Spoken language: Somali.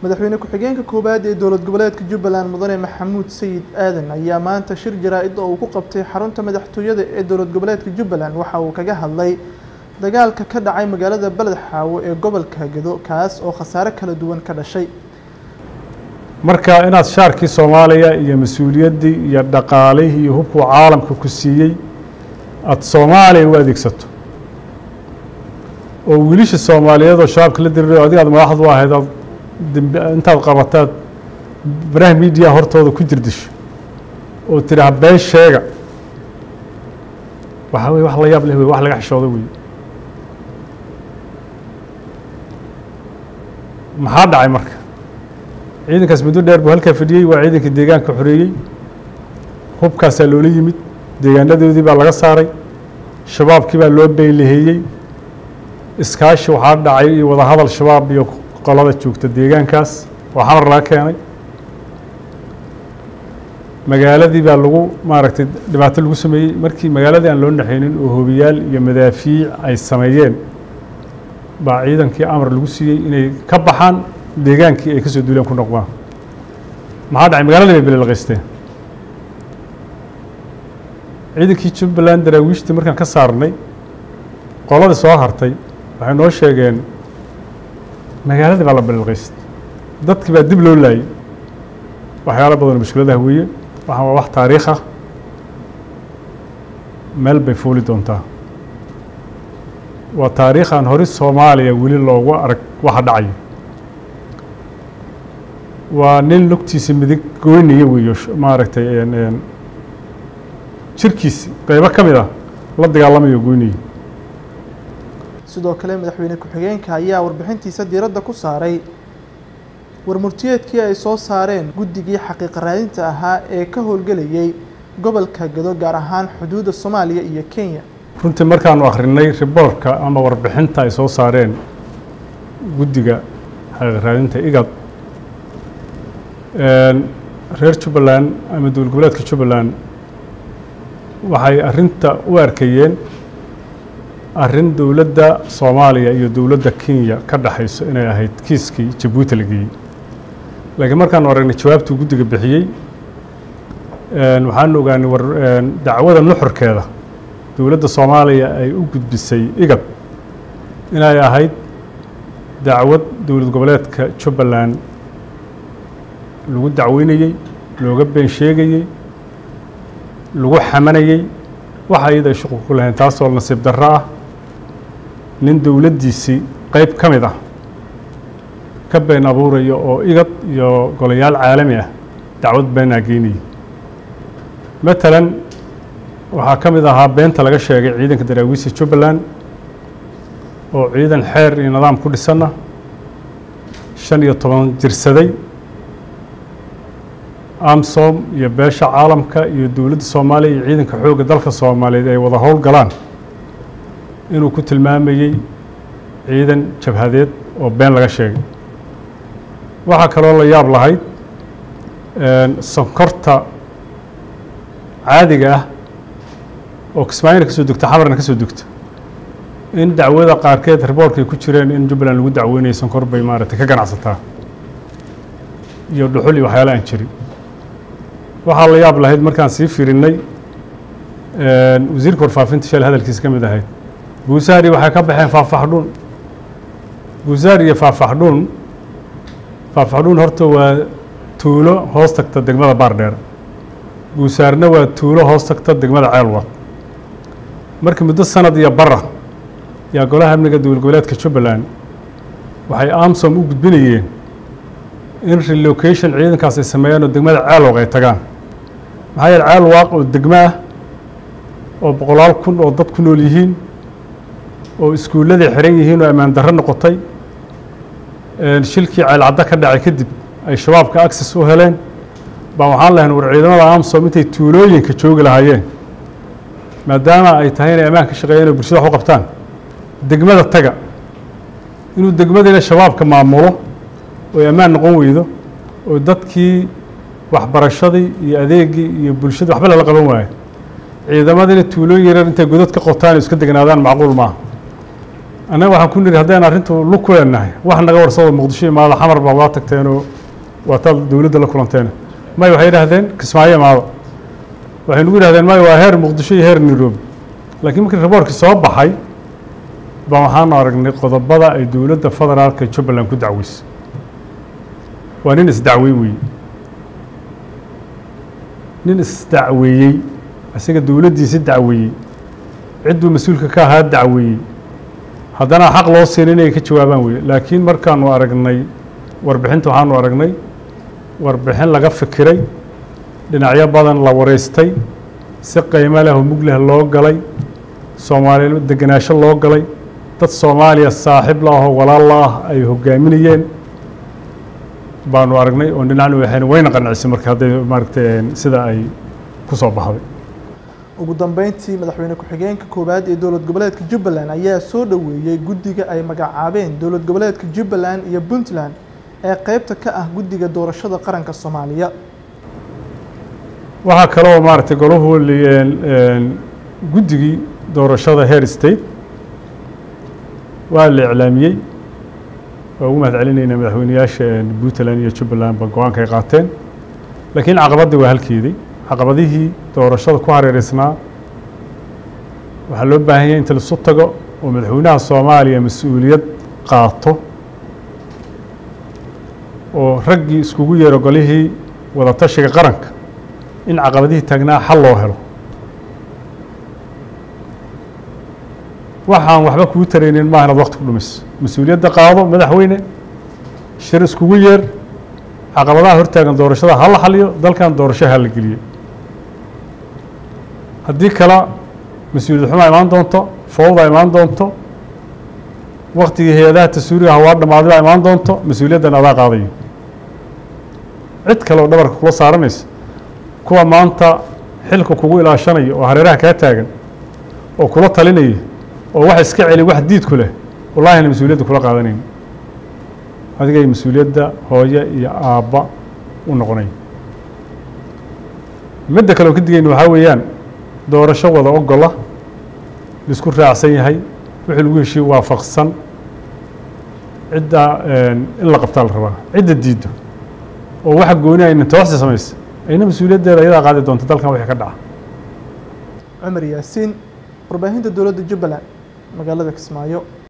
madaxweyne ku-xigeenka koowaad ee dowlad goboleedka jubbaland mudane maxamuud sayid aadan ayaa maanta shir jaraa-id oo uu ku qabtay xarunta madaxtooyada ee dowlad goboleedka jubbaland waxa uu kaga hadlay dagaalka ka dhacay magaalada beled xaawo ee gobolka gedo kaas oo khasaare kala duwan ka dhashay marka inaad shaarkii soomaaliya iyo mas-uuliyaddii iyo dhaqaalihii iyo hubkuu caalamka ku siiyey aada soomaaliya u adeegsato oo wiilisha soomaaliyeed oo shabaabka la dirirayo adiga aad madaxdu ahayd aad dembi intaad qabataad baraha miidiya hortooda ku jirdisho oo tidhaha been sheega waxaa weye wax la yaab leh wey wax laga xishoodo wey maxaa dhacay marka ciidankaas muddo dheer buu halkaa fadhiyey waa ciidanka deegaanka xoreeyey hubkaasaa loola yimid deegaanadoodii baa laga saaray shabaabkii baa loo beylaheeyey iskaashi waxaa dhacay iyo wadahadal shabaab iyo qolada joogta deegaankaas oo xamar laga keenay magaaladii baa lagu maaragtay dhibaato lagu sameeyey markii magaaladii aan loo naxaynin oo hobiyaal iyo madaafiic ay sameeyeen baa ciidankii amar lagu siiyey inay ka baxaan deegaankii ay ka soo duuleen ku noqdaan maxaa dhacay magaaladii bay belelqaysteen ciidankii jubbaland daraawiishtii markaan ka saarnay qoladii soo hartay waxay noo sheegeen magaaladii baa la belelqaystay dadkii baa dib loo laayey waxyaalo badanoo mushkiladaha weeye waxaan waa wax taariikh ah meel bay fuuli doontaa waa taariikh aan hori soomaaliya weli loogu arag waxa dhacaya waa nin lugtiisa midig goynaya weeyo maaragtay jirkiisi qeybo ka mid ah la dagaalamayo goynaya sidoo kale madaxweyne ku-xigeenka ayaa warbixintiisa diiradda ku saaray warmurtiyeedkii ay soo saareen guddigii xaqiiqa raadinta ahaa ee ka howlgelayay gobolka gado gaar ahaan xuduudda soomaaliya iyo kenya runtii markaanu akhrinay riboorka ama warbixinta ay soo saareen guddiga xaqiiqa raadinta igad reer jubbaland ama dowlad goboleedka jubbaland waxay arrinta u arkayeen arrin dowladda soomaaliya iyo dowladda kenya ka dhexayso inay ahayd kiiskii jabuuti la geeyey laakiin markaanu aragnay jawaabtuu guddiga bixiyey waxaanu ogaanay war dacwada nuxurkeeda dowladda soomaaliya ay u gudbisay igad inay ahayd dacwad dowlad goboleedka jubbaland lagu dacweynayey looga been sheegayey lagu xamanayey waxa iyada ay shuqul ku lahayn taasoo nasiib darro ah nin dowladdiisii qeyb ka mid ah ka been abuuraya oo igad iyo golayaal caalami ah dacwad beenaa geynayay matalan waxaa ka mid ahaa beenta laga sheegay ciidanka daraawiista jubbaland oo ciidan xeer iyo nidaam ku dhisanna shan iyo toban jirsaday amsom iyo beesha caalamka iyo dowladda soomaaliya iyo ciidanka xoogga dalka soomaaliyeed ay wada howl galaan inuu ku tilmaamayey ciidan jabhadeed oo been laga sheegay waxaa kaloo la yaab lahayd sonkorta caadiga ah oo kismaayina ka soo degta xamarna ka soo degta in dacwada qaarkeed riboorkay ku jireen in jubbaland lagu dacweynayo sonkor bay maaragtay ka ganacsataa iyo dhuxul iyo waxyaala aan jirin waxaa la yaab lahayd markaan sii firinay wasiirka warfaafinta shal hadalkiisa ka mid ahayd buusaari waxay ka baxeen faahfaxdhuun buusaari iyo faahfaxdhuun faahfaxdhuun horta waa tuulo hoos tagta degmada baardheer buusaarna waa tuulo hoos tagta degmada ceelwad markii muddo sanad iyo bara yaa golaha amniga dowlad goboleedka jubbaland waxay amsom u gudbinayeen in relocation ciidankaas ay sameeyaan oo degmada ceelwaq ay tagaan maxaa yeele ceelwaaq oo degmo ah oo boqolaal kun oo dad ku nool yihiin oo iskuulladay xiran yihiin oo ammaan darro noqotay shilkii ceelcaddo ka dhacay kadib ay shabaabka access u heleen baa waxaan lahayn war ciidamada amsom intay tuulooyinka joogi lahaayeen maadaama ay tahay inay ammaan ka shaqeeyeen oo bulshada wax u qabtaan degmada taga inuu degmadiina shabaabka maamulo oy ammaan noqon weydo oo dadkii waxbarashadii iyo adeegii iyo bulshada waxba lala qaban waayo ciidamadiina tuulooyin yarar intay godad ka qotaan iska degnaadaan macquul maaha annaga waxaan ku niri haddaynu arrintu lug ku leenahay wax naga warsado muqdisho imaado xamar baa waa tagteenoo waa taad dowladda la kulanteen may waxay yidhaahdeen kismaayo imaado waxay nagu yidhahdeen may waa heer muqdisho iyo heer nairobi laakiin markii raboorkii soo baxay baa waxaanu aragnay qodobada ay dowladda federaalka jubbaland ku dacweysay waa nin isdacwey weeye nin isdacweeyey isaga dowladdiisi dacweeyey cidduu mas-uulka ka ahaa dacweeyey haddana xaq loo siina inay ka jawaabaan weye laakiin markaanu aragnay warbixinta waxaanu aragnay warbixin laga fikiray dhinacyo badan la wareystay si qiimo leh oo mug leh loo galay soomaaliya degenaansho loo galay dad soomaaliya saaxiib la ahoo walaal la ah ay hogaaminayeen baanu aragnay oo dhinacna waxayna wayna qancisay marka hadday maaragtay sida ay ku soo baxday ugu dambeyntii madaxweyne ku-xigeenka koowaad ee dowlad goboleedka jubbaland ayaa soo dhoweeyey guddiga ay magacaabeen dowlad goboleedka jubbaland iyo puntland ee qeybta ka ah guddiga doorashada qaranka soomaaliya waxaa kaloo maaragtay golahu guddigii doorashada heer state waa la iclaamiyey waa ugu mahad celinaynaa madaxweyneyaasha puntland iyo jubbaland ba go-aanka ay qaateen laakiin caqabaddii waa halkeedii caqabadihii doorashada ku hareereysnaa waxaa loo baahan yahay inta laisu tago oo madaxweynaha soomaaliya mas-uuliyad qaato oo raggii iskugu yeero golihii wadatashiga qaranka in caqabadihii taagnaa xal loo helo waxaan waxba kuu taraynin maaha inaad wakti ku dhumayso mas-uuliyadda qaado madaxweyne shir iskugu yeer caqabadaha hortaagan doorashada ha la xaliyo dalkan doorasho ha la geliyo haddii kale mas-uuliyad xumaa imaan doonto fowda imaan doonto waktigii hay-adaha tasuuriga hawaa dhammaaday baa imaan doonto mas-uuliyaddan adaa qaadayo cid kale oo dhabarka kula saaranaysa kuwa maanta xilka kugu ilaashanaya oo hareeraha kaa taagan oo kula talinaya oo wax iska celi wax diid ku leh wallahina mas-uuliyadda kula qaadanayn adigay mas-uuliyadda hooye iyo aabba u noqonay midda kale oo ka digayna waxaa weeyaan doorasho wada ogola laisku raacsan yahay wixii lagu heshiye waafaqsan cidda in la qabtaa la rabaa cidda diiddo oo waxa gooni ayna tooxsi samaysa ayna mas-uuliyaddeeda ayadaa qaadi doonta dalkan wixii ka dhaca cumar yaasiin warbaahinta dowladda jubbaland magaalada kismaayo